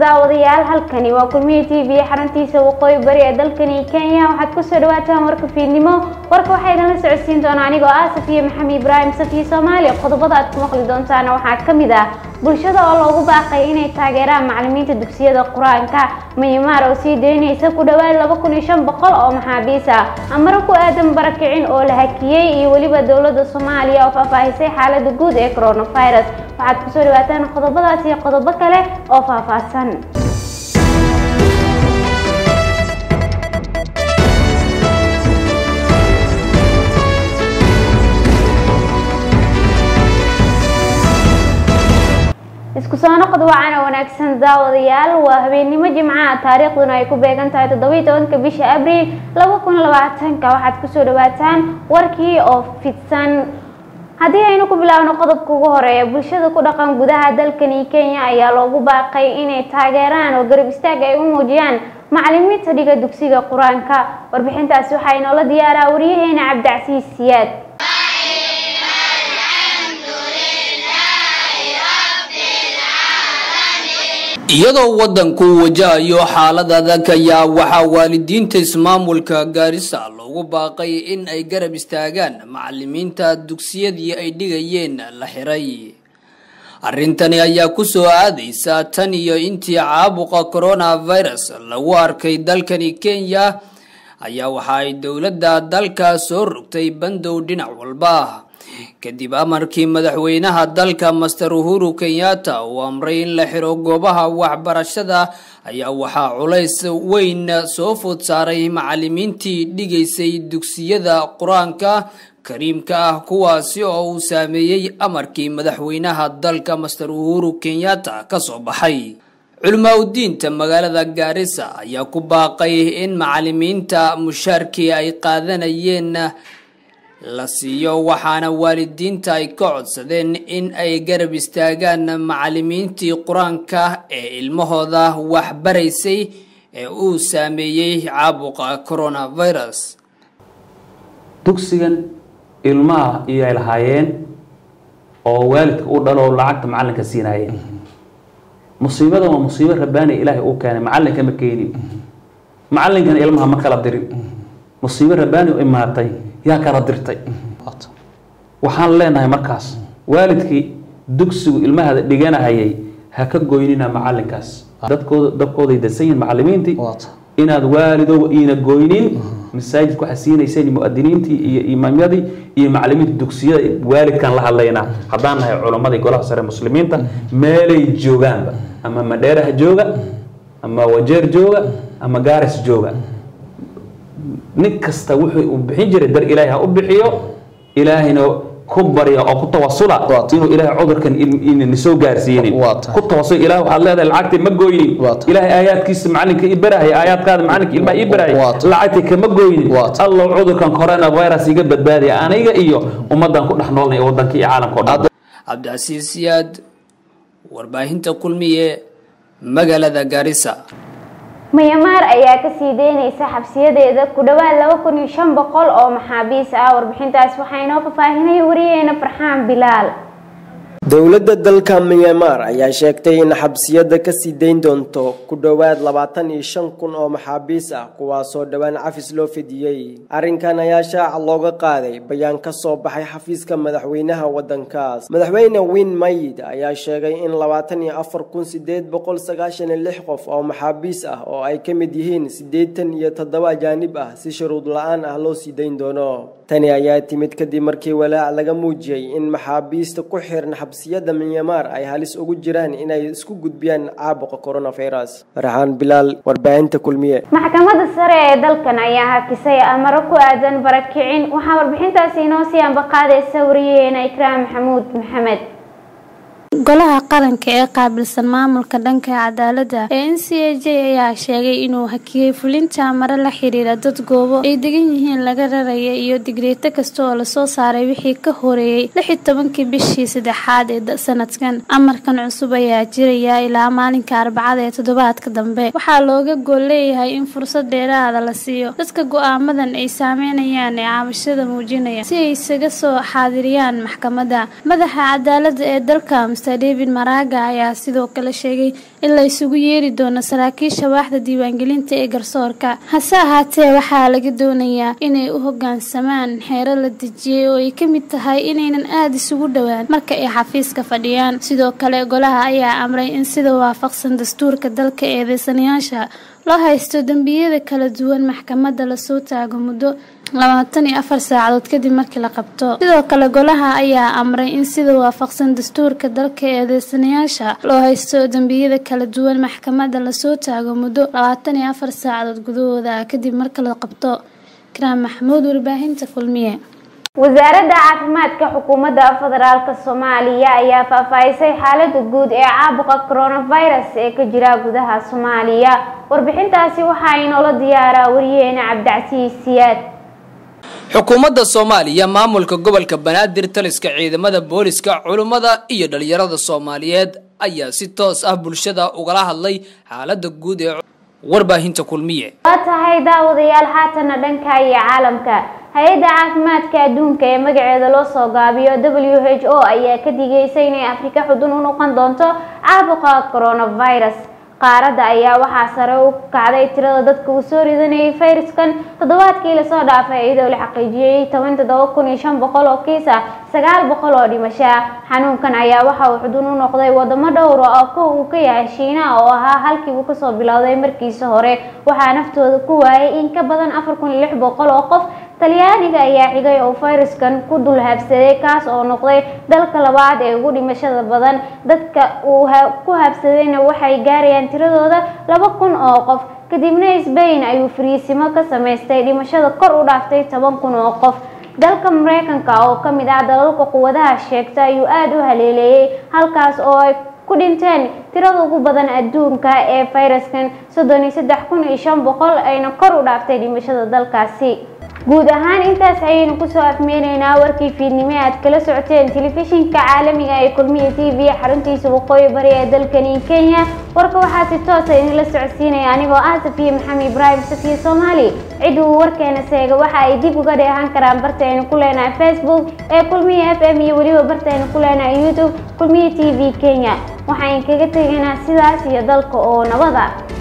daawadayaal halkani waa kulmiye t v xaruntiisa waqooyi bari ee dalkani kenya waxaad kusoo dhawaataan warka fiidnimo warka waxaa idinla socodsiin doona anigoo ah safiya maxamed ibraahim safiya soomaaliya qodobada aad ku maqli doontaana waxaa ka mid ah bulshada oo loogu baaqay inay taageeraan macalimiinta dugsiyada qur-aanka myanmar oo sii daynaysa ku dhawaad laba kun iyo shan boqol oo maxaabiis ah amaro ku aadan barakicin oo la hakiyey iyo weliba dowladda soomaaliya oo faahfaahisay xaalada guud ee coronavirus waxaad kusoo dhawaataan qodobadaas iyo qodobo kale oo faahfaahsan isku soo noqod wacana wanaagsan daawadayaal waa habeennimo jimcaha taariikhduna ay ku beegan tahay toddobiyi tobanka bisha abriil laba kun labaatanka waxaad kusoo dhawaataan warkii oo fidsan haddii aynu ku bilaabno qodobka ugu horeeya bulshada ku dhaqan gudaha dalkani kenya ayaa loogu baaqay inay taageeraan oo garab istaag ay u muujiyaan macalimiinta dhiga dugsiga qur-aanka warbixintaasi waxaa inoola diyaaraa wariyaheena cabdicasiis siyaad iyadoo waddanku wajahayo xaalad adag ayaa waxaa waalidiinta ismaamulka gaarisa loogu baaqay in ay garab istaagaan macalimiinta dugsiyadii ay dhigayeen la xiray arrintani ayaa ku soo aadaysa tan iyo intii caabuqa coronavirus lagu arkay dalkani kenya ayaa waxa ay dowladda dalka soo rogtay bandow dhinac walba kadib amarkii madaxweynaha dalka master uhuru kenyatta uu amray in la xiro goobaha waxbarashada ayaa waxaa culays weyn soo food saaray macalimiintii dhigaysay dugsiyada qur-aanka kariimka ah kuwaasi oo uu saameeyey amarkii madaxweynaha dalka master uhuru kenyatta kasoo baxay culimaadudiinta magaalada gaarisa ayaa ku baaqay in macalimiinta mushaarkii ay qaadanayeen la siiyo waxaana waalidiinta ay ka codsadeen in ay garab istaagaan macalimiintii qur-aanka ee ilmahooda waxbaraysay ee uu saameeyey caabuqa coronavirus dugsigan ilmaha iyo ay lahaayeen oo waalidka u dhalo lacagta macalinka siinaayeen musiibadan waa musiibo rabbaaniya ilaahay uu keenay macalinka ma keenin macalinkana ilmaha ma kala dirin musiibo rabbaani u imaatay yaa kala dirtay waxaan leenahay markaas waalidkii dugsigu ilmahada dhiganahayay ha ka goynina macalinkaas dadkooda dabkooday dansan yihin macalimiintii inaad waalidow iina goynin masaajidka waxaa siinayseen muadiniintii iyo imaamyadii iyo macalimiinta dugsiyada waalidkaan la hadlaynaa haddaan nahay culammadii golaha sare muslimiinta meelay joogaanba ama madheeraha jooga ama wajeer jooga ama gaaris jooga nin kasta wuxuu uu bixin jiray dar ilaahay ha u bixiyo ilaahayna ku barya oo ku tawasula inuu ilaahay cudurkan nisoo gaarsiinin ku tawasul ilaah waxaad leedahay lacagta ma gooynin ilaahay aayaadkiisa macalinka ii barahaya aayaadkaada macalinka ilmaha ii barahaya lacagta kama gooynin allow cudurkan coronavirus iga badbaadaya aniga iyo ummadan ku dhex noolnay waddanka iyo caalamka o dhan cabdicasiis siyaad warbaahinta kulmiye magaalada gaarisa myanmar ayaa kasii deynaysa xabsiyadeeda ku dhawaad laba kun iyo shan boqol oo maxaabiis ah warbixintaas waxaa inoo fafaahinay wariyeena farxaan bilaal dowladda dalka myanmar ayaa sheegtay in xabsiyada kasii dayn doonto ku dhowaad labaatan iyo shan kun oo maxaabiis ah kuwaasoo dhowaan cafis loo fidiyey arrinkan ayaa shaaca looga qaaday bayaan ka soo baxay xafiiska madaxweynaha waddankaas madaxweyne win mayid ayaa sheegay in labaatan iyo afar kun sideed boqol sagaashan iyo lix qof oo maxaabiis ah oo ay ka mid yihiin siddeetan iyo toddoba ajaanib ah si shuruud la-aan ah loo sii dayn doono tani ayaa timid kadib markii walaac laga muujiyey in maxaabiista ku xiran xabsiyada myanmar ay halis ugu jiraan inay isku gudbiyaan caabuqa coronavirus farxaan bilaal warbaahinta kulmiye maxkamadda sare ee dalkan ayaa hakisay amaro ku aadan barakicin waxaa warbixintaasi inoo sii ambaqaadaysa wariyaheena ikraam maxamuud maxamed golaha qaranka ee qaabilsan maamulka dhanka cadaaladda ee n c a j ayaa sheegay inuu hakiyey fulinta mare la xiriira dad goobo ay degan yihiin laga raraya iyo digreeto kasta oo lasoo saaray wixii ka horeeyey lix iyo tobankii bishii saddexaad ee sanadkan amarkan cusub ayaa jiraya ilaa maalinka arbacada ee toddobaadka dambe waxaa looga gool leeyahay in fursad dheeraada la siiyo dadka go-aamadan ay saameynayaan ee caawishada muujinaya si ay isaga soo xaadiriyaan maxkamadda madaxa cadaaladda ee dalka mr david maraga ayaa sidoo kale sheegay in la isugu yeeri doono saraakiisha waaxda diiwaangelinta ee garsoorka hase ahaatee waxaa laga doonayaa inay u hogaansamaan xeero la dejiyey oo ay ka mid tahay inaynan aada isugu dhowaan marka ay xafiiska fadhiyaan sidoo kale golaha ayaa amray in sida waafaqsan dastuurka dalka eedeysanayaasha loo haysto dembiyada kala duwan maxkamadda lasoo taago muddo labaatan iyo afar saacadood kadib markii la qabto sidoo kale golaha ayaa amray in sida waafaqsan dastuurka dalka eedeysanayaasha loo haysto dembiyada kala duwan maxkamadda lasoo taago muddo labaatan iyo afar saacadood gudahooda kadib marka la qabto karaam maxamuud warbaahinta kulmiye wasaaradda caafimaadka xukuumadda federaalk soomaaliya ayaa faahfaahisay xaalada guud ee caabuqa coronavirus ee ka jira gudaha soomaaliya warbixintaasi waxaa inoola diyaaraa wariyeena cabdicasiis siyaad xukuumadda soomaaliya maamulka gobolka banaadir taliska ciidamada booliska culummada iyo dhalinyarada soomaaliyeed ayaa si toos ah bulshada ugala hadlay xaalada guud ee warbaahinta kulmiye waa tahay daawadayaal haatana dhanka iyo caalamka hay-adda caafimaadka adduunka ee magaceeda loo soo gaabiyo w h o ayaa ka digaysay inay afrika xudun u noqon doonto caabuqa coronavirus qaaradda ayaa waxaa sare u kacday tirada dadka uu soo ridanayay fayraskan toddobaadkii lasoo dhaafay iyadoo la xaqiijiyey toban toddoba kun iyo shan boqol oo kiis ah sagaal boqol oo dhimasho ah xanuunkan ayaa waxa uu xudun u noqday wadamo dhowra oo kow uu ka yahay shiinaha oo ahaa halkii uu kasoo bilowday markiisa hore waxaa naftooda ku waayay in ka badan afar kun iyo lix boqol oo qof talyaaniga ayaa xigay oo fayraskan ku dul habsaday kaas oo noqday dalka labaad ee ugu dhimashada badan dadka uu ku habsadayna waxay gaarayaan tiradooda laba kun oo qof kadibna sbain ayuu fariisimo ka samaystay dhimashada kor u dhaaftay toban kun oo qof dalka mareykanka oo ka mid ah dalalka quwadaha sheegta ayuu aada u haleeleeyey halkaas oo ay ku dhinteen tirada ugu badan adduunka ee fayraskan soddon iyo saddex kun iyo shan boqol ayna kor u dhaaftay dhimashada dalkaasi guud ahaan intaas ayaynu kusoo afmeyneynaa warkii fiidnimo aad kala socoteen telefishinka caalamiga ee kulmiya t v xaruntiisa waqooyi bari ee dalkani kenya warka waxaa si toosa idinla socodsiinaya anigoo ah safiye maxamed ibraahim safiye soomaali cid uu warkeena seega waxa ay dib uga dheehan karaan bartaynu ku leenahay facebook ee kulmiya f m iyo weliba bartaynu ku leenahay youtube kulmiya t v kenya waxaan kaga tegaynaa sidaas iyo dalka oo nabada